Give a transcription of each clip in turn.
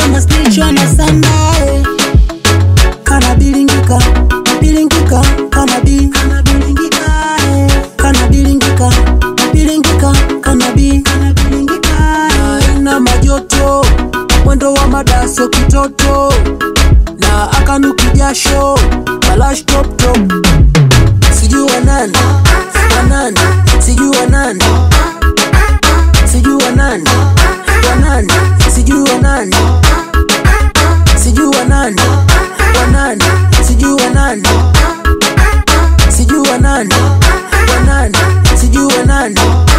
tena snitchwa na sandae kana bilingika bilingika kana bi kana bilingika eh. kana bilingika bilingika kana bi kana bilingika eh. na majoto mwendo wa madaso kitoto na akanuki jasho balash top top sijui wa nani wa nani sijui wa nani sijui wa nani wa nani sijui wa nani sijui wa nani wa nani sijui wa nani sijui wa nani wa nani sijui wa nani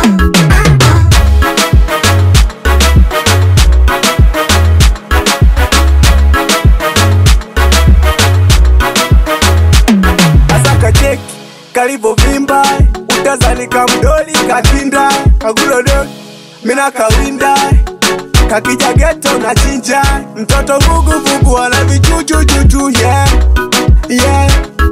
Asaka cheki kalivovimba utazani kamdoli katinda kagudodo mina kawinda kakija geto na chinja mtoto vuguvugu ana vichuchuchuchu yeah. yeah.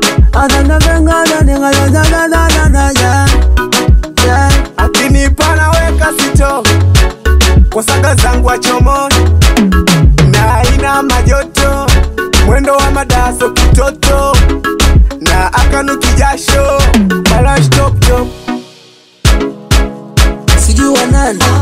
akinipa naweka sito kwa saka zangu achomoni na ina majoto mwendo wa madaso kitoto na akanuki jasho balash top top sijui wa nani